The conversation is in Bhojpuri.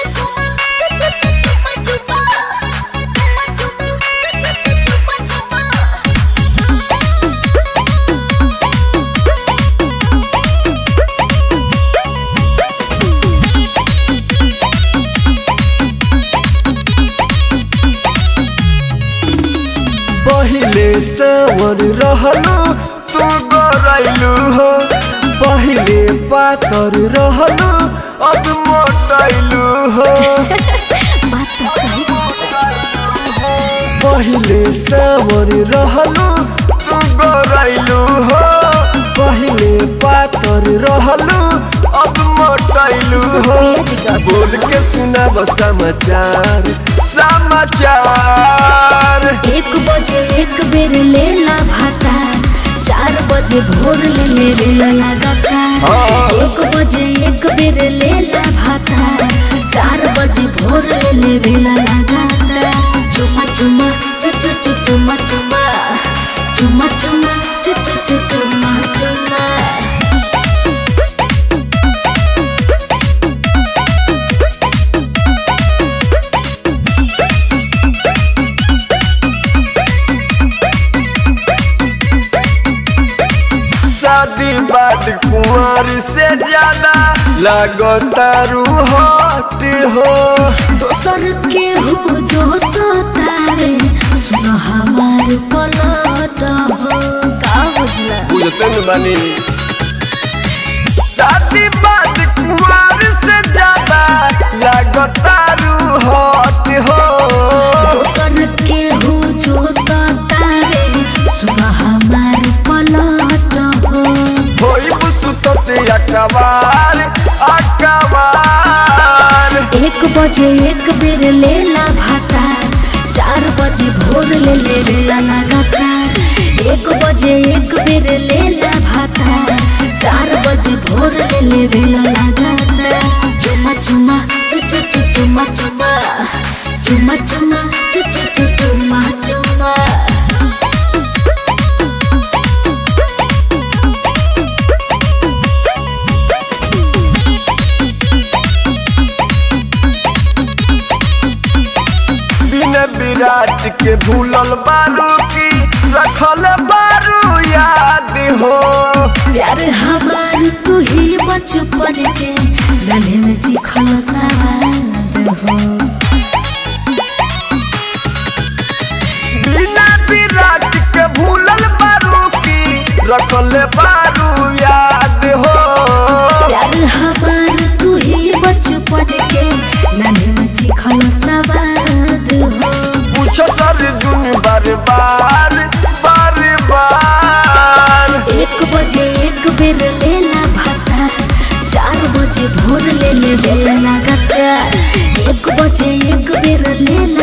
पहिले सवर रहलू तू गरैलू हो पहिले पातर रहलू अब मोटैलू हो बात तो सही पहिले सवर रहलू तू गरैलू हो पहिले पातर रहलू अब मोटैलू हो बोल के सुनाब समाचार समाचार एक बजे एक बेर लेला भाता चार बजे भोर ले लेला लगातार एक बजे एक बेर लेला भाता चार बजे भोर ले लेला लगातार चुमा चुमा चु चु चु चुमा चुमा चुमा चुमा चु चु चु चुमा चुमा शादी बाद कुंवर से ज्यादा लगतारू हट हो दोसर के हो जो तो तारे सुन हमार पलट हो का बुझला बुझते न बानी शादी बाद कुंवर से ज्यादा लगतारू हट हो दोसर के हो जो तो तारे सुन हमार पलट हो होई सुतते अकबार अकबार एक बजे एक बेर लेला भाता चार बजे भोर ले लेला लगातार एक बजे एक बेर लेला भाता चार बजे भोर ले लेला लगातार चुमा चुमा चु चु चु चुमा चुमा चुमा चुमा चु चु चु चुमा चुमा बिन विराट के भूलल बारू की रखल बारू याद हो प्यार हमार तू ही बचपन के गले में चिखल सवाद हो बिना विराट के भूलल बारू की रखल बारू याद हो प्यार हमार तू ही बचपन के गले में चिखल सवाद हो पूछो सर दुन बार बार बार बार एक बजे एक बेर लेला भाता चार बजे भोर ले ले बेला लगातार एक बजे एक बेर लेला